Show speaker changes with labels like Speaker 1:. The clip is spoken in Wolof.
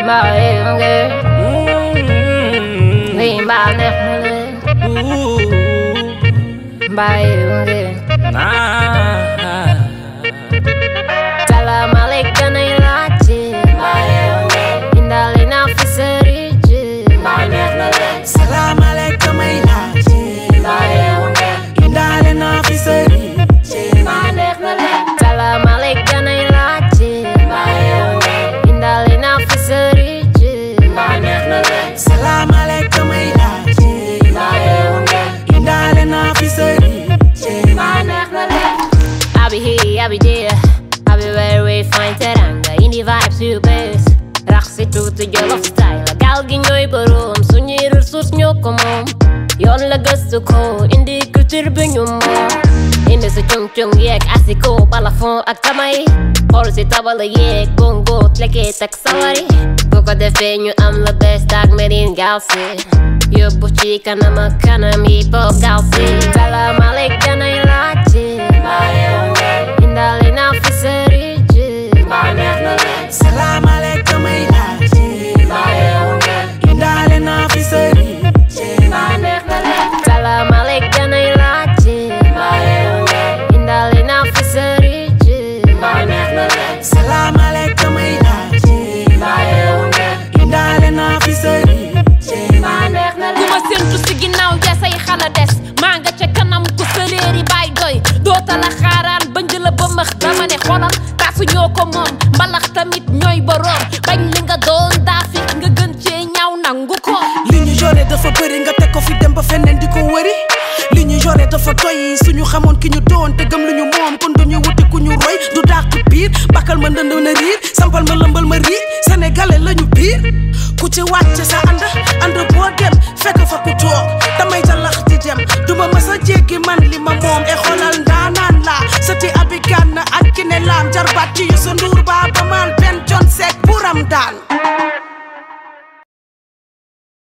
Speaker 1: mbaa yënge lii mbaa neex na leen mbaa yënge salaamaaleykum ay laajte mbaa yënge indaale naa fi sëriñ mbaa neex na leen
Speaker 2: salaamaaleykum ay laajte
Speaker 1: mbaa yënge
Speaker 2: indaale naa fi sëriñ
Speaker 1: mbaa neex na leen salaamaaleykum ay laajte mbaa yënge indaale naa fi sëriñ mbaa neex na leen
Speaker 2: salaamaaleykum ay laajte
Speaker 1: mbaa yënge
Speaker 2: indaale naa fi sëriñ
Speaker 1: mbaa neex na leen I be here, I be there I be where we find teranga Indi vibes yu bees rax si tuuti jolof style gaal gi ñooy boroom suñuy ressource ñoo ko moom yoon la gëstu ko indi culture bi ñu moom indi sa cung cung yeeg asiko balafon ak tamay xool si tabala yeeg bongo tleket ak sawari bu ko defee ñu am la best ak merin gaal si yóbbu ci kanam ak kanam yi pop gaal si salaamaaleykum ay laajte indaale naa fi sëriñ mbaa neex na leen
Speaker 2: salaamaaleykum ay laajte indaale naa fi sëriñ
Speaker 1: mbaa neex na leen salaamaaleykum ay laajte indaale naa fi sëriñ mbaa neex na leen
Speaker 2: salaamaaleykum ay laajte indaale naa fi sëriñ
Speaker 1: mbaa neex na
Speaker 3: ku
Speaker 1: leen
Speaker 3: ma séntu si ginnaaw ja say xala des maa nga ca kanam ku sëleeri baay doy doota la xaaraan bañ la ba max dama ne xolal taasu ñoo ko moom mbalax tamit ñooy boroom bañ li nga doon daa fi nga gën cee ñaaw nangu ko
Speaker 2: li ñu yore dafa bëri nga teg ko fi dem ba feneen di ko wëri li ñu yore dafa doy suñu xamoon ki ñu doon te gëm lu ñu moom kon duñu wuti ku ñu roy du dàq biir bakkal ma ndënd na riir sampal ma lëmbal ma riir sénégalais lañu biir ku ci wàcc sa ànd ànd boo dem fekk fa ku toog damay jalax di dem duma mës a jéggi man li ma moom e